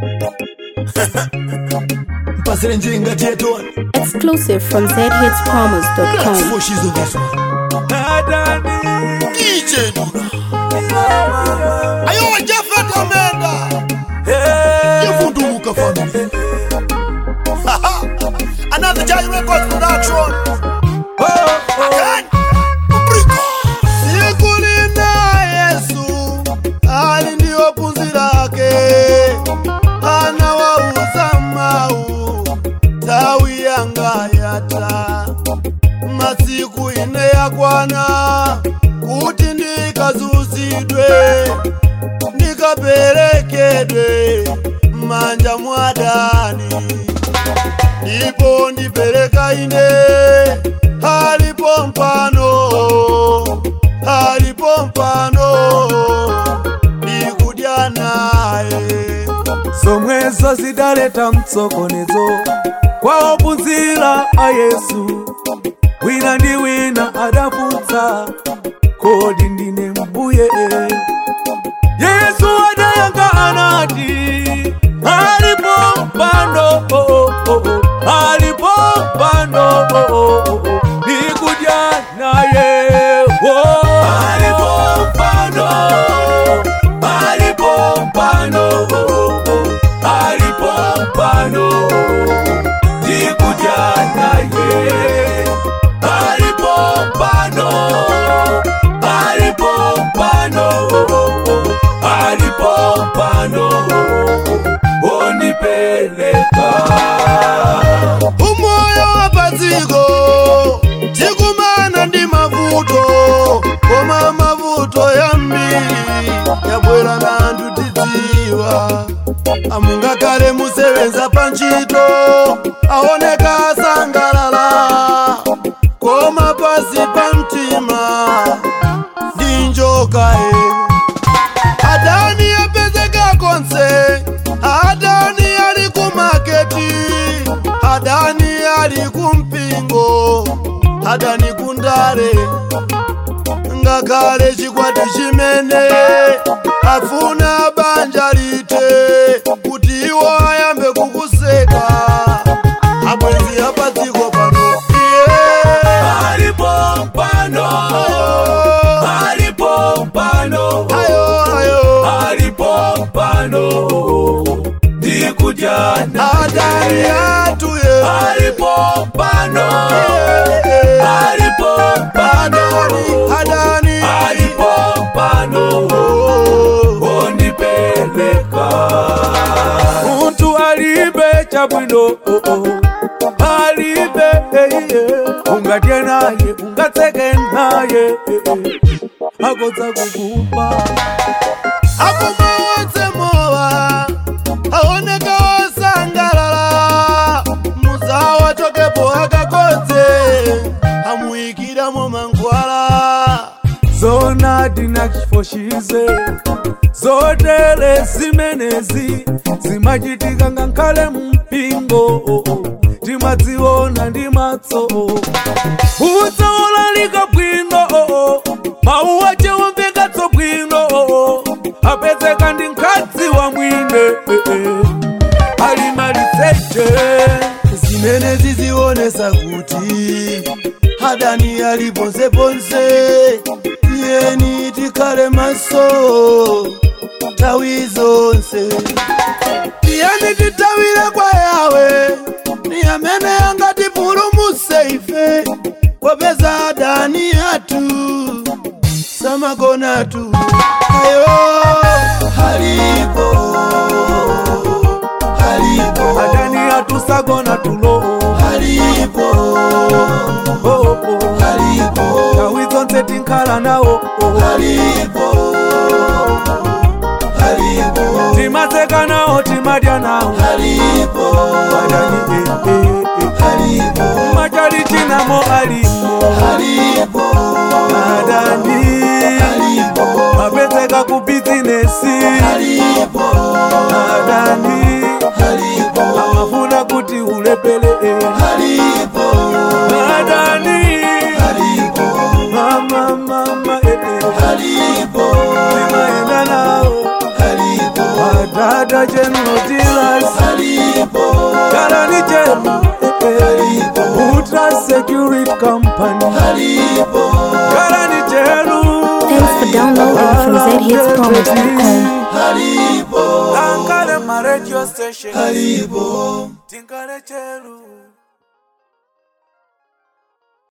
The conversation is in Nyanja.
mpasire njinga tietoni Exclusive from zhitspromos.com. foshizo this one DJ Dura ayo Jafet Amenda yevunduka family Haha. another Jai Records production Again. Briko. Sikulinda Yesu ali ndio punzi lake anawauza mau tawi yanga yata masiku ine yakwana kuti ndikazuzidwe ndikaperekedwe manja mwadani ndipo ndipereka ine alipo mpano alipo mpano ndikudya naye zomwezo zidaleta mtsokonezo kwa ophunzira a yesu wina ndi wina adafunsa kodi ndine mbuye yesu adayankha anati alipo mpando oh, oh, oh, oh. alipo mpando oh, oh, oh, oh. ndikudya naye oh. alipo mpando alipo mpando alipo mpando ndikudya naye alipo mpando alipo mpando alipo mpando ondipeleka umoyo wapadziko tikumana ndi mavuto koma mavuto yambiri yabwera na anthu tidziwa amungakale musewenza pa ntchito aoneka asangalala koma pasi pa mtima ndi njoka e adani apezeka konse adani ali ku maketi adani ali ku mpingo adani ku ndale ngakhale chikwati chimene afuna banja lite kuti iwo ayambe kukuseka abwenzi apadziko pano yeah. alipo mpando alipo mpando ayo ayo alipo mpando ndikudya adani atuye alipo mpando alipo mpando adani alipo mpando ondipeleka muntu alibe chabwino alibe eiye ungadye naye ungatseke naye akodza kukupa akoma wonse mowa aoneka osangalala muzawa chokepo akakodze amuyikiramo mangwala zona dinakifoshize zotere zimenezi zimachitika ngakhale mpingo timadziona ndi maso udzaolalika bwino mawu ace womvekatso bwino apezeka ndi mkadzi wa mwine ali maliseche zimene zizionesa kuti adani ali ponseponse yeni tikhale maso nthawi zonse tiyeni tithawire kwa yawe ni amene angatipulumutse ife popeza adani athu samagonatu ayo alipo alipo adani atusagona tulo alipo oh, oh. alipo nthawi zonse tinkhala nawo alipo alipo timaseka nawo timadya nawo alipo adani eh, eh, eh. alipo machali chinamo alimo alipo adani alipo apezeka ku bizinesi alipo adani alipo amafuna kuti ulepele alipo adani alipo mama mama eh, eh. alipo timaenda nawo alipo adada general dealers alipo Karani chenu Ultra Security Company alipo Karani chenu Thanks for downloading from zhitspromise.com. alipo Angale ma radio station alipo Tingale chenu